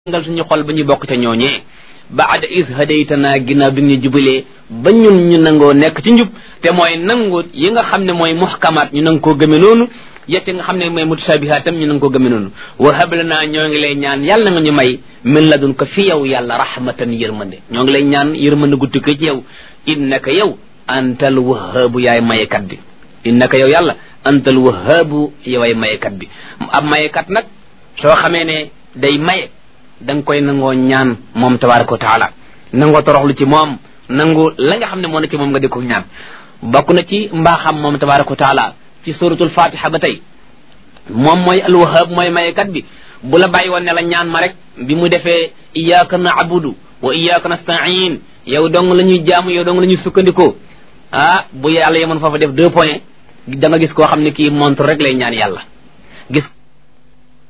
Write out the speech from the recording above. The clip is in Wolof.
ngal suñu xol ba ñu bokk ca ñooñee baada is hadaytana ginnaaw bi nga ñu jubalee ba ñun ñu nangoo nekk ci njub te mooy nangu yi nga xam ne mooy muhkamaat ñu nang koo gëme noonu yette nga xam ne mooy mutashabihaat tam ñu nang koo gëme noonu wa hablana ñoo ngi lay ñaan yàlla nga ñu may min ladun ko fi yow yàlla rahmatan yërmande ñoo ngi lay ñaan yërmande gu tukkee ci yow innaka yow antal wahaabu yaay mayekat bi innaka yow yàlla antal wahaabu yoway mayekat bi ab mayekat nag soo xamee ne day maye da nga koy nangoo ñaan moom tabaraka wa taala nangoo toroxlu ci moom nangu la nga xam ne moo na ci moom nga di ko ñaan bokk na ci mbaaxam moom tabaraka wa taala ci suratul fatiha ba tey moom mooy alwahab mooy mayekat bi bu la bàyyi woon ne la ñaan ma rek bi mu defee iyyaka na'budu wa iyyaka nasta'in yow dong la ñuy jaamu yow dong la ñuy sukkandikoo ah bu yàlla yemoon foofa def deux points da nga gis koo xam ne kii montre rek lay ñaan yàlla gis